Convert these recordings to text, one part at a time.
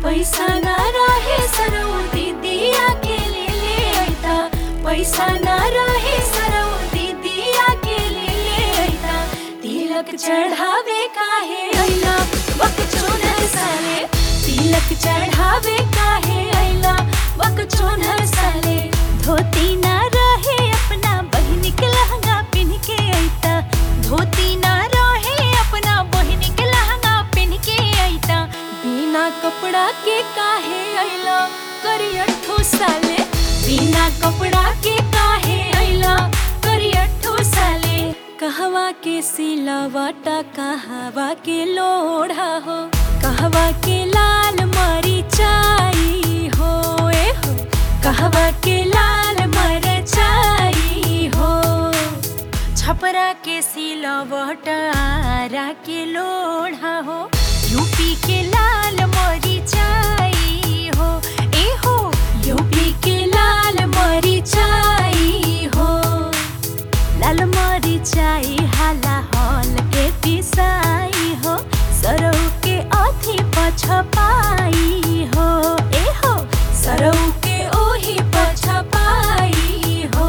पैसा ना रहे सरौ दीदिया के ले ले अइता पैसा ना रहे सरौ दीदिया के ले ले अइता तिलक चढ़ावे काहे अइला बक चोनर साले तिलक चढ़ावे काहे अइला बक चोनर साले धोती ना रहे अपना बहिन के लहंगा पिन के अइता धोती ना रहे अपना बहिन के लहंगा पिन के अइता बिना कपड़ा के काहे अइला करियठो साले बिना कपड़ा के काहे अइला करियठो साले कहवा के सिलावाटा कहवा के लोढ़ा हो कहवा के लाल मरिचाई हो ए हो कहवा के लाल मरचाई हो छपरा के सिलवट आरा के लोढ़ा हो यूपी के लाल मरिचाई हो ए हो यूपी के लाल मरिचाई हो लाल मरिचाई हाला हल के पिसाई हो सरौ के अथी पछपाई हो ए हो सरौ के ओही पछपाई हो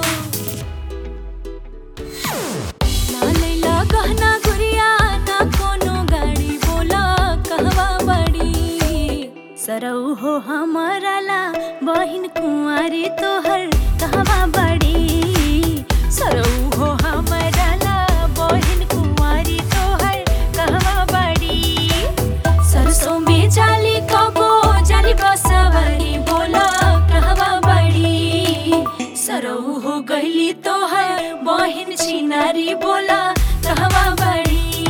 ना लैला गहना गुड़िया ना कोनो गाड़ी बोला कहवा बड़ी सरौ हो हमारा ला बहिन कुंवारी तोहर कहवा बड़ी सरौ हो हमारा ला बहिन कुंवारी तोहर कहवा बड़ी सरसों में जाली कबो जाली बसवरी बोला कहवा बड़ी सरौ हो गईली तोहर बहिन छिनारी बोला कहवा बड़ी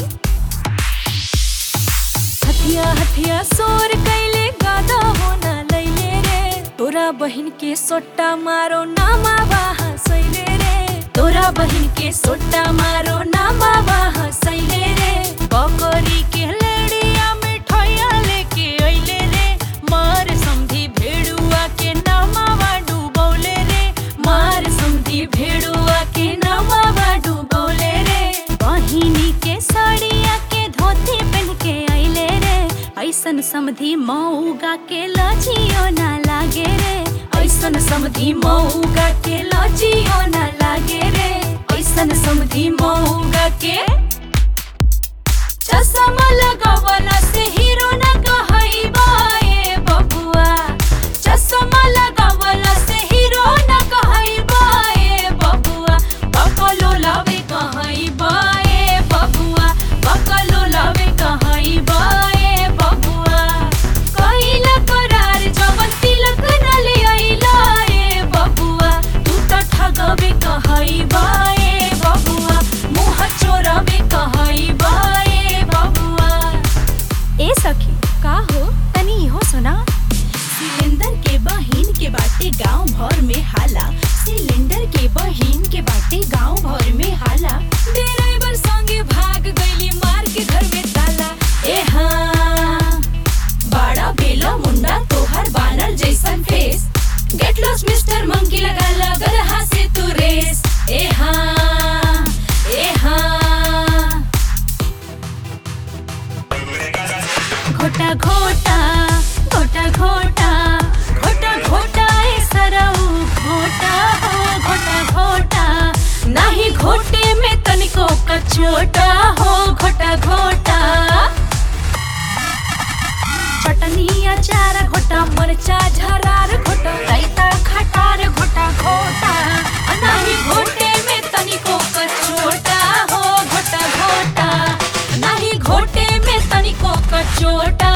हथिया हथिया सोर कैले गादा होना लैले रे तोरा बहिन के सोट्टा मारो नामा बाहा सैले रे तोरा बहिन के सोट्टा मारो नामा बाहा सैले रे बकरी के लेड़िया मिठाइया लेके अइले रे मार समधी भेड़ुआ के नामावा डुबौले रे मार समधी भेड़ुआ के नामावा डुबौले रे बहिनी के साड़िया के धोती पहन के अइले रे ऐसन समधी मऊगा के लजियो ना लागे रे ऐसन समधी मऊगा के लजियो ना लागे रे ऐसन समधी मऊगा के चश्मा लगावला से हीरो ना कहइबा ए बबुआ चश्मा लगावला से हीरो ना कहइबा ए बबुआ बकलो लावे कहइबा ए बबुआ बकलो लावे कहइबा ए बबुआ कइला करार जवन तिलक न ले अइला ए बबुआ तू त ठगबे कहइबा ए बबुआ मुँह चोरबे कहइबा ए बबुआ ए सखी का हो तनी इहो सुना सिलेंडर के बहिन के बाटे गांव भर में हाला सिलेंडर के बहिन के बाटे गांव भर में हाला ड्राइवर संगे भाग गईली मार के घर में ताला ए हाँ बड़ा बेला मुंडा तोहर बानर जैसन face get lost mister monkey लगा लगर से तू रेस ए हाँ ए हाँ घोटा घोटा घोटा घोटा घोटा घोटा ए सरऊ घोटा हो घोटा घोटा नाही घोटे में तनिको कचोटा हो घोटा घोटा चटनी अचार घोटा मरचा झरार घोटा रायता खटार घोटा घोटा आ नाही घोटे में तनिको कचोटा हो घोटा घोटा नाही घोटे में तनिको कचोटा